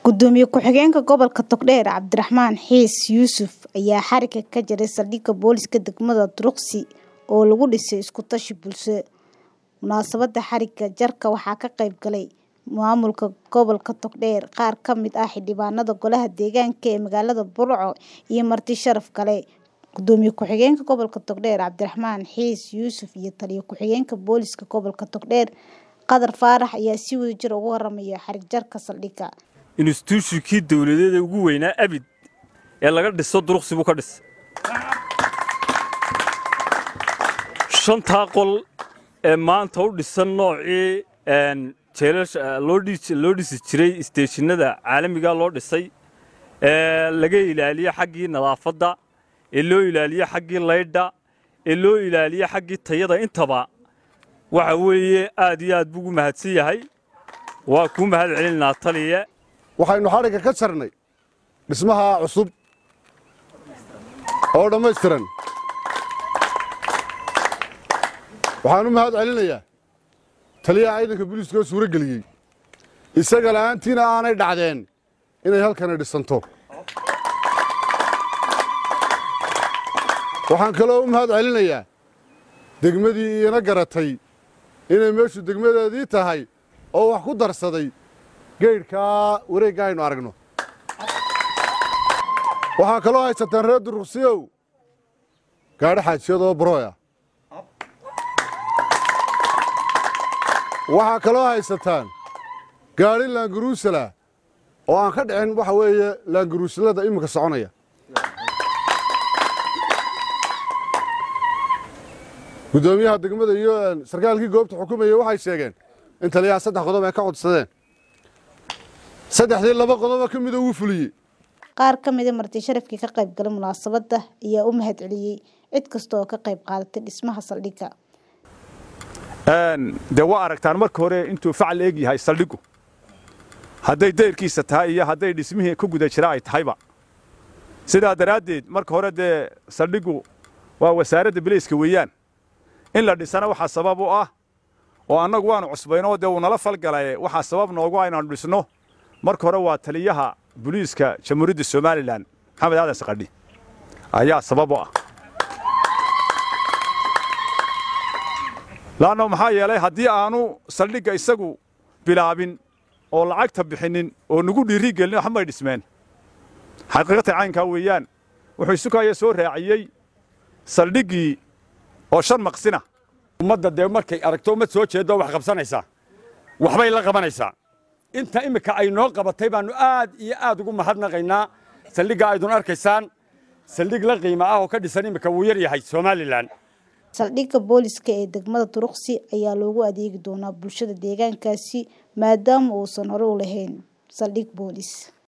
Gudoomiye ku-xigeenka gobolka Togdheer Cabdiraxmaan Xiis Yuusuf ayaa xarigga ka jaray saldhigga booliska degmada Duruqsi oo lagu dhisay isku tashi bulsho. Munaasabadda xarigga jarka waxaa ka qayb galay maamulka gobolka Togdheer, qaar ka mid ah xildhibaanada golaha deegaanka ee magaalada Burco iyo marti sharaf kale. Gudoomiye ku-xigeenka gobolka Togdheer Cabdiraxmaan Xiis Yuusuf iyo taliye ku-xigeenka booliska gobolka Togdheer Qadar Faarax ayaa si wadajir ah uga warramay xarig jarka saldhigga. instituushikii dawladeed ee ugu weynaa abid ee laga dhiso duruqsi buu ka dhisay shantaa qol ee maanta u dhisan noocii jeelasha loo dhisi jiray isteeshinada caalamiga loo dhisay ee laga ilaaliye xaggii nadaafadda ee loo ilaaliye xaggii laydha ee loo ilaaliye xaggii tayada intaba waxa weeye aad iyo aad buu ugu mahadsan yahay waa kuu mahad celinaa taliye waxaynu xadhigga ka jarnay dhismaha cusub oo dhammaystiran waxaan u mahad celinayaa taliyaha ciidanka booliiska oo suuro geliyey isaga la'aantiina aanay dhacdeen inay halkani dhisanto waxaan kaloo u mahad celinayaa degmadii iina garatay inay meeshu degmadeedii tahay oo wax ku darsaday geydhkaa wareegga aynu aragno waxaa kaloo haysataan reer duruqsiyow gaadho xaajiyadoo barooya waxaa kaloo haysataan gaadhi laangaruusala oo aan ka dhicin waxa weeye laangaruusalada iminka soconaya guddoomiyaha degmada iyo sarkaalkii goobta xukumayey waxay sheegeen in taliyaha saddex qodob ay ka codsadeen saddexdii laba qodoba ka mida wuu fuliyey Qaar ka mid ah marti sharafkii ka qayb galay munaasabadda ayaa u mahad celiyey cid kasta oo ka qayb qaadatay dhismaha saldhigga. dee waa aragtaan marka hore intuu facal eeg yahay saldhiggu hadday dayrkiisa tahay iyo hadday dhismihii ku guda jira ay tahayba sidaa daraaddeed marka hore dee saldhiggu waa wasaaradda bilayska weeyaan in la dhisana waxaa sabab u ah oo annagu waanu cusbaynoo dee uu nala falgalaye waxaa sabab noogu ah inaanu dhisno marka hore waa taliyaha booliiska jamhuuriyadda somalilan maxamed aadan saqadhi ayaa sabab u ah laanno maxaa yeelay haddii aanu saldhigga isagu bilaabin oo lacagta bixinnin oo nagu dhiiri gelin waxbay dhismeen xaqiiqatan caynkaa weeyaan wuxuu isukaya soo raaciyey saldhiggii oo shan maqsina ummadda dee markay aragto ummad soo jeedo wax qabsanaysaa waxbay la qabanaysaa inta iminka ay noo qabatay baannu aad iyo aad ugu mahadnaqaynaa saldhigga aydun arkaysaan saldhig la qiimo ah oo ka dhisan iminka wuu yar yahay somalilan Saldhigga booliska ee degmada Duruqsi ayaa loogu adeegi doonaa bulshada deegaankaasi maadaama uusan hore u lahayn saldhig boolis.